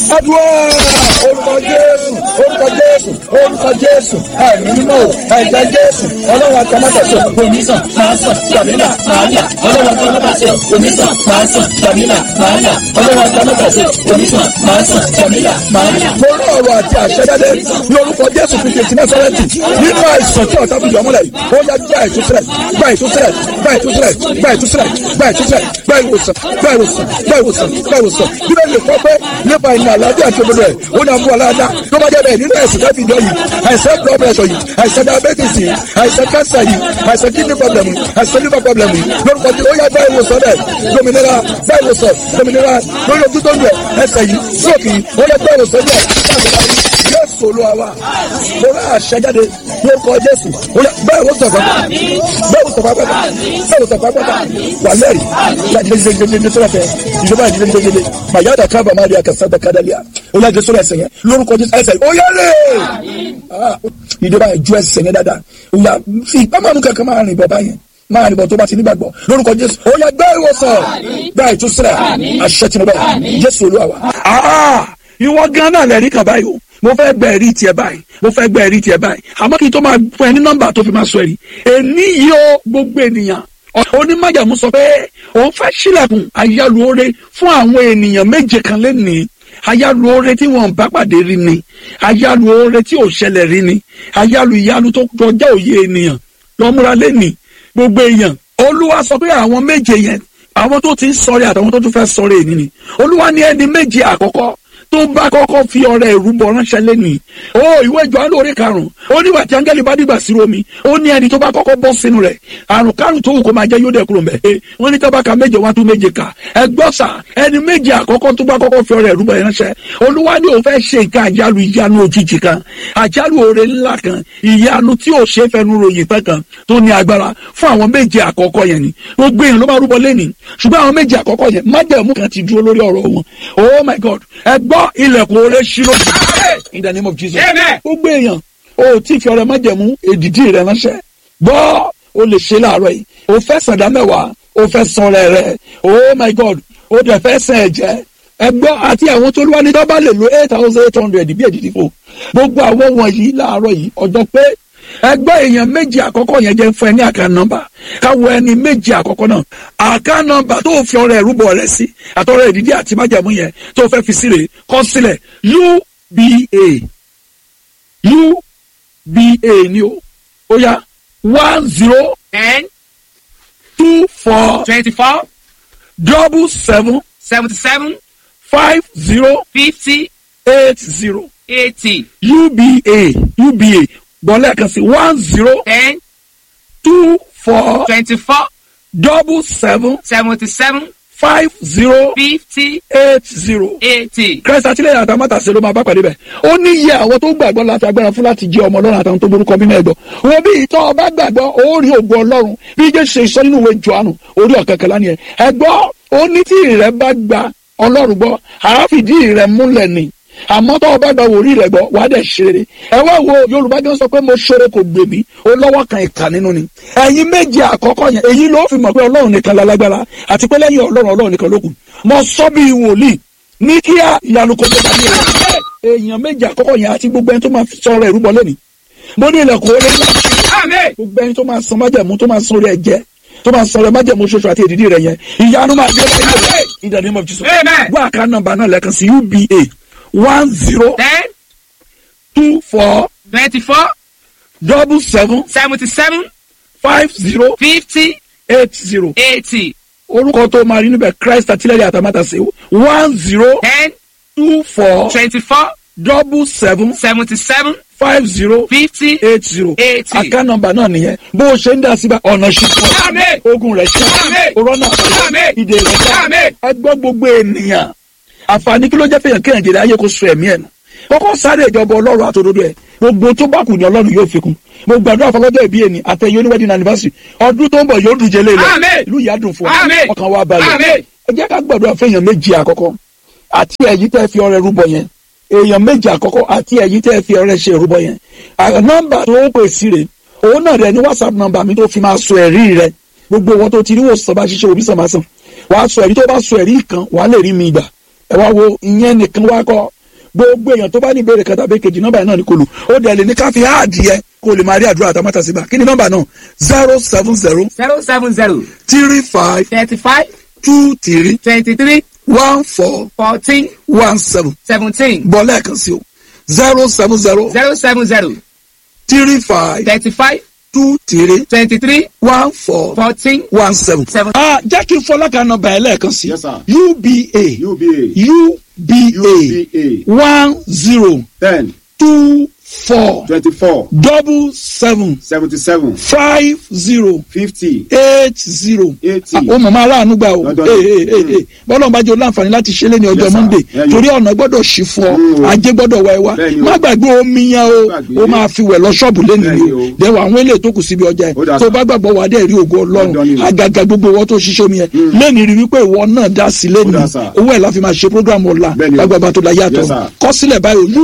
adúlá orúkọ jésù orúkọ jésù orúkọ jésù ẹ̀mí mímọ́ ẹ̀jẹ̀ jésù ọlọ́run àtàmátàsẹ̀ onísàn máa sàn gbàmílà máa yà ọlọ́run àtàmátàsẹ̀ onísàn máa sàn gbàmílà máa yà ọlọ́run àtàmátàsẹ̀ onísàn máa sàn gbàmílà máa yà. mo rán ọ̀rọ̀ àti àṣẹjáde ní orúkọ jésù fi ṣe tinẹ́sẹ̀rẹ́tì nínú àìsàn tí ọ̀tá fi yọ ọmọlẹ̀ yìí ó yá gba ìtúsílẹ̀ gba ìtúsílẹ̀ gba ìtúsílẹ̀ gba ìtúsílẹ̀ gba ìtúsílẹ̀ gba ìwòsàn gba ìwòsàn gba ìwòsàn gba ìwòsàn bíbélì lè kọ́ pé nípa ìnà àlàáfíà àti òdodo ẹ̀ ó ní àmú aláàdá tó bá jẹ́ bẹ́ẹ̀ nínú ẹ̀sìn tẹ́fì ìjọ yìí àìsàn blood pressure yìí àìsàn diabetes yìí àìsàn cancer yìí àìsàn kidney problem yìí àìsàn liver problem yìí lórúkọ tí ó yá gba ìwòsàn rẹ̀ dominira gba ìwòsàn dominira lórí ojú tó ń lẹ̀ ẹsẹ̀ yìí stroke yìí ó yá gba ìwòsàn rẹ̀ jésù olúwa wa mo rà àṣẹjáde lórúkọ jésù bẹ́ẹ̀ wò sọ̀fà bẹ́ẹ̀ wò sọ̀fà pẹ́ta bẹ́ẹ̀ wò sọ̀fà pẹ́ta wà lẹ́rìí láti lè jẹjẹrẹ ní sọ́dọ̀ fẹ́ ìjọba ìdílé ní jẹjẹrẹ màyáda kábà má rí akásá da kádàlíà ó yà jésù ẹsẹ̀ yẹn lórúkọ jésù ẹsẹ̀ ó yẹ lé ìjọba ìjú ẹsẹ̀ yẹn dáadáa ó yà fi ìpamọ́ kankan máa rìn bọ̀ báyẹn máa rìn bọ̀ tó bá ti nígbàgbọ́ lórúkọ jésù ó yà gbá ìwòsàn gbá ìtúsílẹ̀ àṣẹ tìǹbà jésù olúwa wa. ìwọ gan náà lẹ́rìí kan báyìí o mo fẹ́ gbẹ ẹ̀rí tiẹ̀ báyìí mo fẹ́ gbẹ ẹ̀rí tiẹ̀ báyìí àmọ́ kí n tó máa fún ẹ ní nọ́mbà tó fi máa sọ ẹ̀rí èní yìí ó gbogbo ènìyàn onímọ̀jàmú sọ pé òun fẹ́ sílẹ̀kùn ayálùore fún àwọn ènìyàn méje kan lẹ́nìí ayálùore tí wọn bá pàdé rí ni ayálùore tí ò ṣẹlẹ̀ rí ni ayálù ìyanu tó kọjá òye ènìyàn lọ́múra lẹ́nìí gbogbo èèyàn olúwa sọ pé àwọn méje yẹn àwọn tó ti ń sọ̀rẹ́ àtàwọn tó tún fẹ́ sọ̀rẹ́ èní ni olúwa ní ẹni méje àkọ́kọ́ tó bá kọ́kọ́ fi ọrẹ ìrúbọ ránṣẹ́ lẹ́nìí ó ìwé Jòhánù orí karùn-ún ó nígbà tí áńgẹ́lì bá dìgbà sí omi ó ní ẹni tó bá kọ́kọ́ bọ́ sínú rẹ̀ àrùn kárùn tó wù kó máa jẹ́ yóò dẹ̀ kúrò mbẹ́ wọ́n ní tábàkà méje wá tún méje kà ẹ gbọ́ sà ẹni méje àkọ́kọ́ tó bá kọ́kọ́ fi ọrẹ ìrúbọ ránṣẹ́ olúwa ní òun fẹ́ ṣe nǹkan àjálù ìyanu òjijì kan àjálù oore ńlá kan ìyanu tí ò ṣe fẹnu ròyìn tán kan tó ní agbára fún àwọn méje àkọ́kọ́ yẹn ni gbogbo èèyàn ló máa rúbọ lẹ́nìí ṣùgbọ́n àwọn méje àkọ́kọ́ yẹn májẹ̀mú kan ti dúró lórí ọ̀rọ̀ wọn oh my god ẹ gbọ́ ilẹ̀kùn oore ṣírò in the name of jesus gbogbo èèyàn o tí fi ọrẹ májẹ̀mú èdìdí rẹ ránṣẹ́ gbọ́ o lè ṣe láàárọ̀ yìí o fẹ́ sàdá mẹ́wàá o fẹ́ san rẹ̀ rẹ̀ oh my god o dẹ̀ fẹ́ sàn ẹ̀jẹ̀ ẹ gbọ́ àti àwọn tó lúwa ní tó bá lè lo eight thousand eight hundred bí èdìdí fò gbogbo àwọn wọ̀nyí láàárọ̀ yìí ọjọ́ pé ẹgbẹ́ èèyàn méjì àkọ́kọ́ yẹn jẹ́ fún ẹ ní àká nọ́mbà káwọ ẹni méjì àkọ́kọ́ náà àká nọ́mbà tó fi ọrẹ ìrúbọ rẹ sí àtọrẹ ìdídí àti májàmú yẹn tó fẹ́ fi sílẹ̀ kọ sílẹ̀ uba uba ni o ó yá one zero ten two four twenty-four double seven seventy-seven five zero fifty eight zero eighty uba uba gbọ́lẹ̀ kan sí one zero ten two four twenty-four double seven seventy-seven five zero fifty eight zero. eighty. Christ àtìlẹ́yìn àtàmátà ṣe ló máa bá pàdé bẹ̀. ó ní iye àwọn tó gbàgbọ́ láti agbára fún láti jẹ́ ọmọ ọlọ́run àtàwọn tó borúkọ bí náà gbọ́. wọ́n bí ìtọ́ ọba gbàgbọ́ ó rí ògùn ọlọ́run bí jẹ́ ṣe sọ nínú ìwé Jòhánù orí ọ̀kẹ́kẹ́lá ni ẹ̀. ẹ gbọ́ ó ní tí ìrẹ́ bá gba ọlọ́run gbọ́ àáfìdí ìrẹ́ múlẹ̀ ni àmọ́ tó o bá gba wòrí rẹ̀ gbọ́ wàá dẹ̀ ṣeré ẹ wá wo yorùbá gan sọ pé mo ṣeré kò gbè mí ó lọ́wọ́ kan ìkà nínú ni ẹ̀yin méje àkọ́kọ́ yẹn èyí ló fi mọ̀ pé ọlọ́run nìkan lálágbára àti pé lẹ́yìn ọlọ́run ọlọ́run nìkan ló kù mo sọ bí wòlíì ní kíá ìyanu kò tó bá ní rẹ̀ èèyàn méje àkọ́kọ́ yẹn àti gbogbo ẹni tó máa sọ̀rọ̀ ìrúbọ lónìí mo ní ilẹ̀kùn orí ńlá gbogbo ẹni tó máa san májẹ̀mú tó máa san orí ẹ̀jẹ̀ tó máa sọ̀rọ̀ májẹ̀mú ṣoṣo àti èdìdí rẹ̀ yẹn ìyanu máa gbé báyìí in the name of Jesus Amen. gbọ́ àká nọ́mbà náà lẹ́ẹ̀kan sí uba one zero ten two four twenty-four double seven seventy-seven five zero fifty eight zero eighty orúkọ tó máa rí níbẹ̀ Christ àtìlẹ́yìn àtàmátàsé one zero ten two four twenty-four double seven seventy-seven five zero fifty eight zero eighty. àká nọ́mbà náà nìyẹn bó o ṣe ń dá síbẹ̀ ọ̀nà Àmín. ṣùkọ́ ogun rẹ̀ ṣe Àmín. òrọ́nà Àmín. ìdè rẹ̀ ṣe Àmín. ẹgbọ́ gbogbo ènìyàn àǹfààní kí ló jẹ́ fẹ́yàn kéèyàn jèrè ayé kó sọ ẹ̀mí ẹ̀ nù kọ́kọ́ sáré ìjọba ọlọ́run àtòdodo ẹ̀ gbogbo tó bá kù ní ọlọ́run yóò fi kún mo gbàdúrà fọlọ́jọ́ ìbí ẹni àtẹ̀yẹ oníwẹ́dìn anniversary ọdún tó ń bọ̀ yóò dùn jẹ́ lé lọ Àmín. ìlú ìyá dùn fún ọ Àmín. ọkàn wa balẹ̀ Àmín. ẹ jẹ́ ká gbàdúrà fẹ́yàn méjì àkọ́kọ́ àti ẹ̀yí tẹ́ fi ọrẹ rúbọ yẹn èèyàn méjì àkọ́kọ́ àti ẹ̀yí tẹ́ fi ọrẹ ṣe rúbọ yẹn À, nọ́mbà tó pè sí rè òun náà rẹ ní whatsapp nọ́mbà mi tó fi máa sọ ẹ̀rí rẹ gbogbo wọn tó ti rí wòsàn bá ṣiṣẹ́ òbí sàn máa sàn wàá sọ ẹ̀rí tó bá sọ ẹ̀rí kan wàá lè rí mi gbà ẹ wá wo ìyẹn nìkan wá kọ́ gbogbo èèyàn tó bá ní ìbéèrè kan tàbí kejì nọ́mbà yẹn náà ní kò lù ó dẹ̀ lè ní ká fi háàdì yẹ kó o lè máa rí àdúrà àtàmátà síbà kí ni nọ́mbà náà zero seven zero zero seven zero three five thirty five two three twenty three one four fourteen one seven seventeen bọ́ lẹ́ẹ̀kan sí o zero seven zero zero seven zero three five thirty five two three twenty three one four fourteen one seven. seven. ah jẹ́ kí n fọlákà nọ́mbà ẹ̀ lẹ́ẹ̀kan sí Yes, sir. uba UBA uba UBA one zero ten two four twenty four double seven seventy seven five zero fifty eight zero. eighty. ó mọ̀mọ́ aláàánú gbà o Lọ́dọ̀ Ee, ni. ee, ee, ee. bọ́lá ọba jẹ́ láǹfààní láti ṣe lé ní ọjọ́ Yes, sir. monday Yeah, you- torí ọ̀nà gbọ́dọ̀ ṣì fún ọ Mm, o. ajé gbọ́dọ̀ wá ẹ wá Bẹ́ẹ̀ni o. má gbàgbé omi yẹn o Gbàgbé. ó máa fi wẹ̀ lọ ṣọ́ọ̀bù lẹ́nu Bẹ́ẹ̀ni ni o o. dẹ̀wọ̀ àwọn eléyìí tó kù síbi ọjà Ó dà yẹn tó sá. bá gbàgbọ́ wà á dẹ̀ rí ògo Dandan ọlọ́run ni o. àgàgà gbogbo wọn tó ṣiṣẹ́ omi yẹn lẹ́nu rí wípé ìwọ náà dá sí lẹ́nu Ó dà sá. owó ẹ̀ la fi máa ṣe program ọ̀la Bẹ́ẹ̀ni o. lágbàgbà tó la yàtọ̀ Yes, sir. kọ́sílẹ̀ báyìí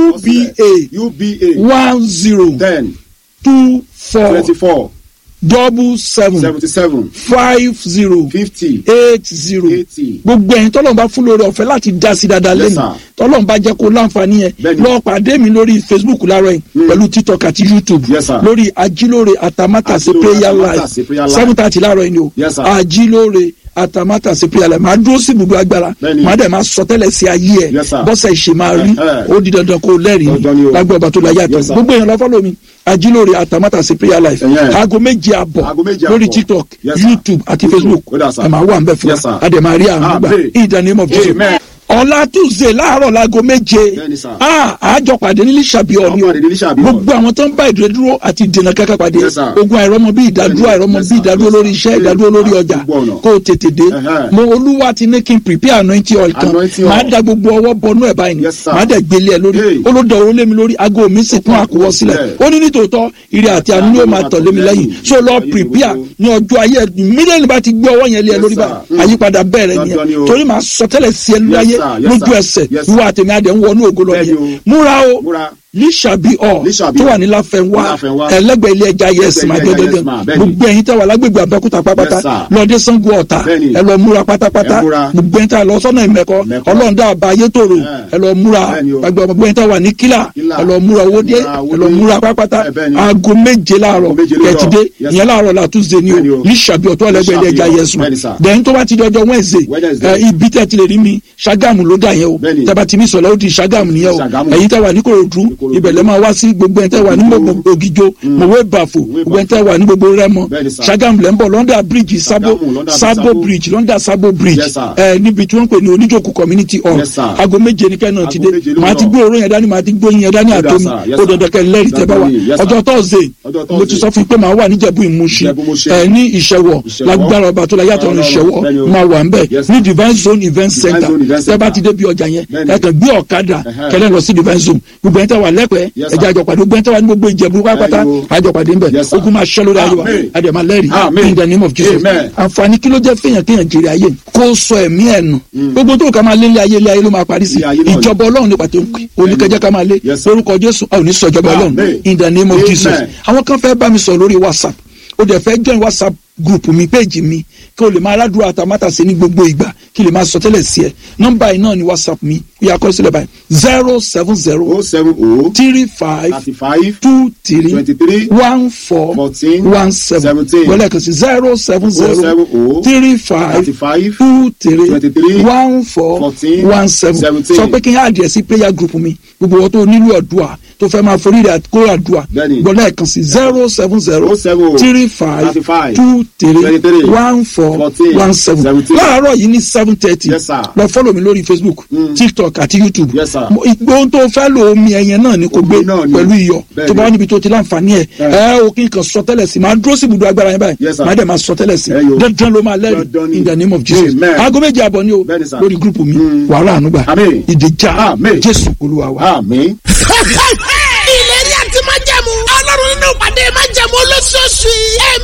uba UBA one zero ten two four twenty four double seven seventy seven five zero fifty eight zero eighty. gbogbo ẹ̀yin tọ́lọ́run bá fún lórí ọ̀fẹ́ láti dá sí dáadáa Yes, lẹ́nu sir. tọ́lọ́run bá jẹ́ kó láǹfààní yẹn Bẹ́ẹ̀ni. lọ pàdé mi lórí facebook láàárọ̀ yìí pẹ̀lú tiktok àti youtube Yes, sir. lórí ajílóore atamátàsé Ajílóore prayer Atamátàsé life prayer life. seven thirty láàárọ̀ yìí ni o Yes, sir. ajílóore atamátàsé prayer life máa dúró sí ibùdó agbára Bẹ́ẹ̀ni. máa dẹ̀ máa sọ tẹ́lẹ̀ sí ayé ẹ̀ Yes, sir. bọ́sẹ̀ ìṣe máa rí Ẹ̀hẹ́. ó di dandan kó lẹ́rìí Dandan ni o. lágbó ọba tó la yàtọ̀ Yes, sir. gbogbo èèyàn lọ fọ́lọ́ mi ajílóore atamátàsé prayer life Ẹ̀yẹn. aago méje àbọ̀ Aago méje lórí àbọ̀. tiktok Yes, sir. youtube àti facebook Ó dà, sir. ẹ̀ máa wà ń bẹ̀ fún Yes, sir. wa àdèmàrí àrùn gbà Amen. in the name of jesus Amen. ọ̀la tuesday láàárọ̀ láago méje Bẹ́ẹ̀ni, sir. Ah, àjọ pàdé ní lísàbí ọ̀ni o Àwọn pàdé ní Lísàbí Hall. gbogbo àwọn tó ń bá ìdúró àti ìdènà kankan pàdé Yes, sir. ogun àìrọ́mọ bí ìdádúró Bẹ́ẹ̀ni, àìrọ́mọ yes, bí sir. ìdádúró Yes, lórí sir. iṣẹ́ ìdádúró lórí Ah, ọjà gbogbo ọ̀nà. kó o tètè dé Ẹ̀hẹ́. mo olúwa ti ní kí n prepare anointing oil kan Anointing máa oil. da gbogbo ọwọ́ bọnú ẹ̀ báyìí ni Yes, sir. máa dẹ̀ gbélé ẹ̀ lórí Hey. olódò owó lé mi lórí aago mi sì kún àkúwọ́ sílẹ̀ Bẹ́ẹ̀. ó ní nítòótọ́ ire àti àánú yóò máa tọ̀ lé mi lẹ́yìn so lọ prepare ní ọjọ́ ayé mílíọ̀nù bá ti gbé ọwọ́ yẹn lé ẹ Yes, lórí sir. báyìí Mm. àyípadà bẹ̀rẹ̀ Dandan ni nìyẹn o. torí màá sọ tẹ́lẹ̀ sí ẹ láyé sir. Yes, lójú sir. ẹsẹ̀ Yes, sir. ìwọ àtẹ̀mí adẹ̀ ń wọnú ògo lọ Bẹ́ẹ̀ni nìyẹn o. múra o Múra. lísàbí ọ Lísàbí tó Hall. wà ní láfẹnwá Láfẹnwá. ẹlẹgbẹ ilé ẹja yẹsì máa Ẹlẹ́gbẹ̀ẹ́ ilé gẹgẹgẹ ẹja Yes Ma, bẹ́ẹ̀ni. gbogbo ẹ̀yin tẹ́ wà lágbègbè abẹ́kúta pápátá Yes, sir. lọdẹ sango ọ̀tà Bẹ́ẹ̀ni. ẹ lọ múra pátápátá Ẹ múra. gbogbo ẹ̀yin tẹ́ lọ sọ́nà ìmẹ̀kọ Mẹ̀kọ. ọlọ́ọ̀dà àbá ayétòrò Ẹ. ẹ lọ múra Bẹ́ẹ̀ni o. gbogbo ẹ̀yin tẹ́ wà ní kílà Kílà. ẹ lọ múra owódé Múra ẹ Owódé. lọ múra pápátá Ẹ, bẹ́ẹ̀ni. aago méje láàárọ̀ méje lóòrọ̀. kẹtìdé Yes, ìyẹn sir. láàárọ̀ la tuesday ni o Bẹ́ẹ̀ni o. lísàbí ọ̀tọ̀ ẹlẹgbẹ ilé ẹja Lísàbí yẹsùn Bẹ́ẹ̀ni, sir. dẹ̀yìn tó bá ti di ọjọ́ wednesday Wednesday. ẹ, ibi tẹ́ ti lè rí mi ṣàgámù ló dà yẹn o Bẹ́ẹ̀ni. tẹ́ bá ti mi sọ̀rọ̀ ó di ṣàgámù nìyẹn o Ṣàgámù. ẹ̀yin tẹ́ wà ní korodu Ìkòròdú. ibẹ̀ lẹ́ máa wá sí gbogbo ẹ̀ tẹ́ wà ní gbogbo ògìjó mọ̀wé bàfò gbogbo ẹ̀ tẹ́ wà ní gbogbo rẹ́mọ Bẹ́ẹ̀ni, sir. ṣàgámù lẹ́ ń bọ̀ lọ́ndà bíríjì sábò Ṣàgámù, London sábò Sabo. bíríjì lọ́ndà sábò bíríjì Yes, sir. ẹ̀ níbi tí wọ́n ń pè ní oníjòkó community hall Yes, sir. aago méje ní kẹ́hìn náà ti dé Aago méje ló màá ti lọ. gbé oró yẹn dání màá ti gbóyin yẹn dání Ó dà, àtomi sir. Yes, ó sir. dandan kẹ́ lẹ́rìí tẹ́ bá wà Dandan ni, yes, sir. ọjọ́ tọ́sídẹ̀ẹ́ Ọjọ́ mo ti Thursday. sọ fún yín pé màá wà níjẹ̀bú ìmúṣi Ìjẹ̀bú Ìmúṣi. ẹ̀ ní ìṣẹ̀wọ̀ Ìṣẹ̀wọ̀. lágbára ọba tó la yàtọ̀ ní Ọlọ́run, ìṣẹ̀wọ̀ bẹ́ẹ̀ni o. máa wà ń bẹ̀ Yes, ní sir. divine zone event Divine center Zone Event tẹ́ bá Center. ti débi ọjà yẹn Bẹ́ẹ̀ni. ẹ kàn gbé ọ̀kadà Ẹ̀hẹ́. kẹlẹ́ lọ sí divine zone gbogbo ẹ̀ tẹ́ wà lẹ́pẹ́ Yes, sir. ẹ̀jẹ̀ àjọpàdé gbogbo ẹ̀ tẹ́ wà ní gbogbo ìjẹ̀bú pápátá Bẹ́ẹ̀ni o. àjọpàdé ńbẹ̀ Yes, sir. ogun máa ṣẹ́ lórí ayé wa Amen. àdèmà lẹ́rìí Amen. in the name of jesus Amen. àǹfààní kí ló jẹ́ fẹ́yàn kéèyàn jèrè ayé kó sọ ẹ̀mí ẹ̀ nù gbogbo tó ká máa lé ilé ayé ilé ayé ló máa parí sí Ilé ayé náà ni. ìjọba ọlọ́run ní pàtó oníkẹjẹ ká máa lé Yes, sir. lórúkọ jésù a ò ní sọ ìjọba ọlọ́run Amen. in the name of Amen. jesus àwọn kan fẹ́ bá mi sọ lórí whatsapp ó dẹ̀ fẹ́ join whatsapp group mi page mi kí o lè máa aládùúrà àtàmátàsé ní gbogbo ìgbà kí o lè máa sọ tẹ́lẹ̀ sí ẹ nọ́mbà yìí náà ni whatsapp mi ó yà kọ́ sílẹ̀ báyìí zero seven zero o seven o three five thirty five two three twenty three one four fourteen one seven seventeen wọlé kan sí zero seven zero seven o three five thirty five two three twenty three one four fourteen one seven seventeen. sọ pé kí n yá àdìẹ sí prayer group mi gbogbo wọn tó nílò àdúrà tó fẹ́ máa forí rẹ̀ kó àdúrà Bẹ́ẹ̀ni. gbọ́dọ̀ kan sí zero seven zero o seven o three five thirty five two three twenty three one four fourteen one seven seventeen. láàárọ̀ yìí ní seven thirty Yes, sir. lọ fọ́lọ̀ mi lórí facebook tiktok àti youtube Yes, sir. Mo- ohun tó fẹ́ lo omi ẹ̀yẹn náà ni kò gbé Omi náà ni. pẹ̀lú iyọ̀ Bẹ́ẹ̀ni. tó bá wà níbi tó ti láǹfààní ẹ̀ ẹ ò kí n kàn sọ tẹ́lẹ̀ sí máa dúró sí ibùdó agbára yẹn báyìí Yes, sir. máa dẹ̀ máa sọ tẹ́lẹ̀ sí Ẹ yo. dandan ló máa lẹ́rìí Dandan ni. in the name of jesus Amen. aago méje àbọ̀ ni o Bẹ́ẹ̀ni, sir. lórí gúrùpù mi wàhálà ànúgbà Amen. ìdíjà Amen. jésù olúwa wa. àmín. ìlérí àti májẹ̀mú ọlọ́run nínú ìpàdé májẹ̀mú olóṣooṣù yìí.